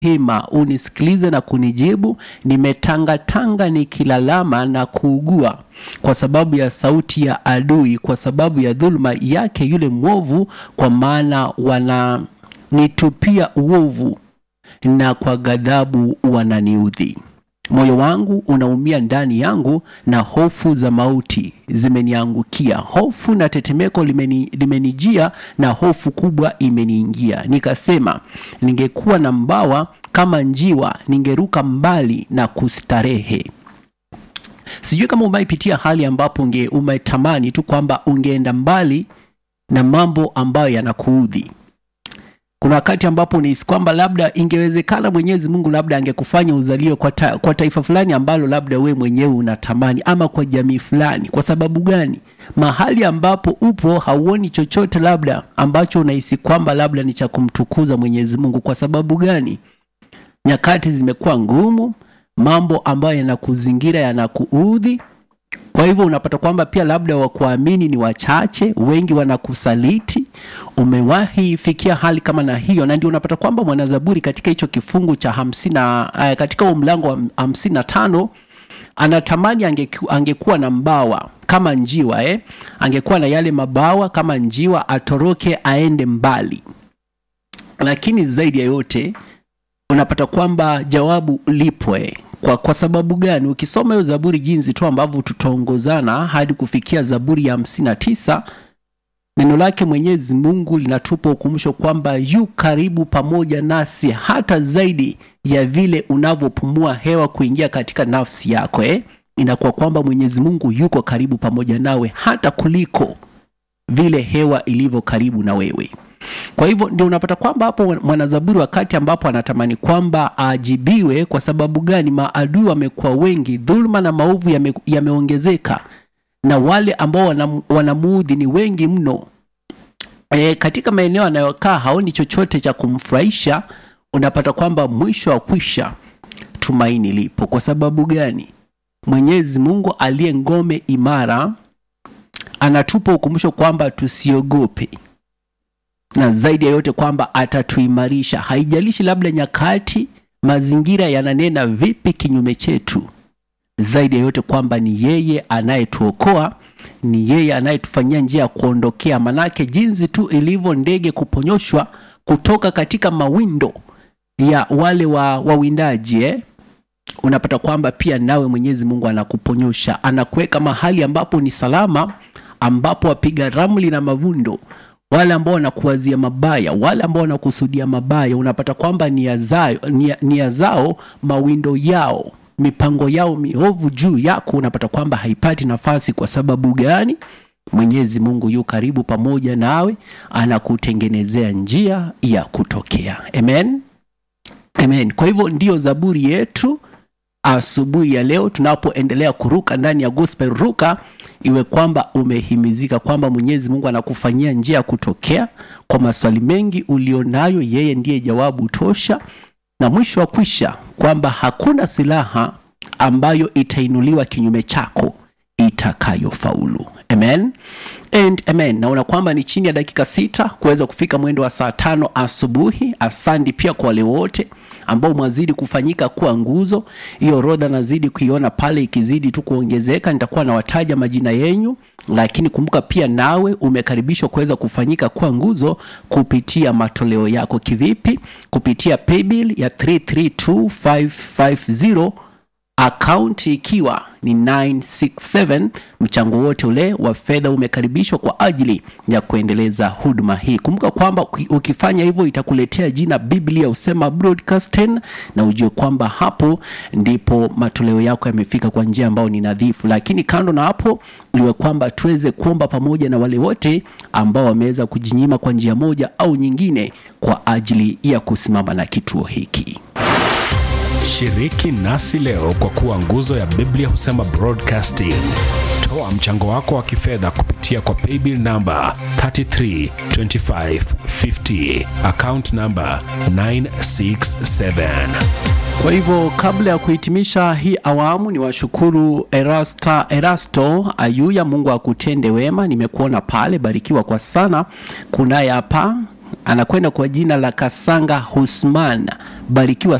hima unisikilize na kunijibu. Nimetangatanga nikilalama na kuugua kwa sababu ya sauti ya adui, kwa sababu ya dhuluma yake yule mwovu, kwa maana wananitupia uovu na kwa ghadhabu wananiudhi. Moyo wangu unaumia ndani yangu, na hofu za mauti zimeniangukia. Hofu na tetemeko limeni, limenijia na hofu kubwa imeniingia. Nikasema, ningekuwa na mbawa kama njiwa, ningeruka mbali na kustarehe. Sijui kama umaipitia hali ambapo unge umetamani tu kwamba ungeenda mbali na mambo ambayo yanakuudhi. Kuna wakati ambapo unahisi kwamba labda ingewezekana Mwenyezi Mungu labda angekufanya uzaliwe kwa, ta, kwa taifa fulani ambalo labda we mwenyewe unatamani ama kwa jamii fulani. Kwa sababu gani? Mahali ambapo upo hauoni chochote labda ambacho unahisi kwamba labda ni cha kumtukuza Mwenyezi Mungu. Kwa sababu gani? Nyakati zimekuwa ngumu, mambo ambayo yanakuzingira yanakuudhi. Kwa hivyo unapata kwamba pia labda wakuamini ni wachache, wengi wanakusaliti. Umewahi fikia hali kama na hiyo, na ndio unapata kwamba mwanazaburi katika hicho kifungu cha hamsini na uh, katika huo mlango wa hamsini na tano anatamani angeku, angekuwa na mbawa kama njiwa eh? Angekuwa na yale mabawa kama njiwa, atoroke aende mbali. Lakini zaidi ya yote unapata kwamba jawabu lipo eh? Kwa, kwa sababu gani? Ukisoma hiyo Zaburi jinsi tu ambavyo tutaongozana hadi kufikia Zaburi ya hamsini na tisa neno lake Mwenyezi Mungu linatupa ukumbusho kwamba yu karibu pamoja nasi hata zaidi ya vile unavyopumua hewa kuingia katika nafsi yako eh? Inakuwa kwamba Mwenyezi Mungu yuko karibu pamoja nawe hata kuliko vile hewa ilivyo karibu na wewe. Kwa hivyo ndio unapata kwamba hapo mwanazaburi wakati ambapo anatamani kwamba aajibiwe. Kwa sababu gani? Maadui wamekuwa wengi, dhuluma na maovu yame, yameongezeka na wale ambao wanamuudhi ni wengi mno. E, katika maeneo anayokaa haoni chochote cha kumfurahisha. Unapata kwamba mwisho wa kwisha tumaini lipo. Kwa sababu gani? Mwenyezi Mungu aliye ngome imara anatupa ukumbusho kwamba tusiogope na zaidi ya yote kwamba atatuimarisha. Haijalishi labda nyakati, mazingira yananena vipi kinyume chetu, zaidi ya yote kwamba ni yeye anayetuokoa, ni yeye anayetufanyia njia ya kuondokea. Manake jinsi tu ilivyo ndege kuponyoshwa kutoka katika mawindo ya wale wa wawindaji eh? Unapata kwamba pia nawe Mwenyezi Mungu anakuponyosha, anakuweka mahali ambapo ni salama, ambapo wapiga ramli na mavundo wale ambao wanakuwazia mabaya, wale ambao wanakusudia mabaya, unapata kwamba nia zao, nia, nia zao mawindo yao mipango yao miovu juu yako, unapata kwamba haipati nafasi. Kwa sababu gani? Mwenyezi Mungu yu karibu pamoja nawe, anakutengenezea njia ya kutokea. Amen, amen. Kwa hivyo ndiyo zaburi yetu asubuhi ya leo, tunapoendelea kuruka ndani ya gospel ruka iwe kwamba umehimizika kwamba Mwenyezi Mungu anakufanyia njia ya kutokea kwa maswali mengi ulionayo. Yeye ndiye jawabu tosha, na mwisho wa kwisha kwamba hakuna silaha ambayo itainuliwa kinyume chako itakayofaulu. Amen and amen. Naona kwamba ni chini ya dakika sita kuweza kufika mwendo wa saa tano asubuhi. Asante pia kwa wale wote ambao mwazidi kufanyika kuwa nguzo. Hiyo orodha nazidi kuiona pale ikizidi tu kuongezeka, nitakuwa nawataja majina yenyu, lakini kumbuka pia nawe umekaribishwa kuweza kufanyika kuwa nguzo kupitia matoleo yako. Kivipi? Kupitia paybill ya 332550 akaunti ikiwa ni 967. Mchango wote ule wa fedha umekaribishwa kwa ajili ya kuendeleza huduma hii. Kumbuka kwamba ukifanya hivyo itakuletea jina Biblia Usema Broadcasting, na ujue kwamba hapo ndipo matoleo yako yamefika kwa njia ambayo ni nadhifu. Lakini kando na hapo, iwe kwamba tuweze kuomba pamoja na wale wote ambao wameweza kujinyima kwa njia moja au nyingine kwa ajili ya kusimama na kituo hiki. Shiriki nasi leo kwa kuwa nguzo ya Biblia Husema Broadcasting. Toa mchango wako wa kifedha kupitia kwa paybill namba 332550 account namba 967. Kwa hivyo kabla ya kuhitimisha hii awamu, ni washukuru Erasta, Erasto Ayuya, Mungu akutende wema. Nimekuona pale, barikiwa kwa sana. Kunaye hapa anakwenda kwa jina la Kasanga Husman. Barikiwa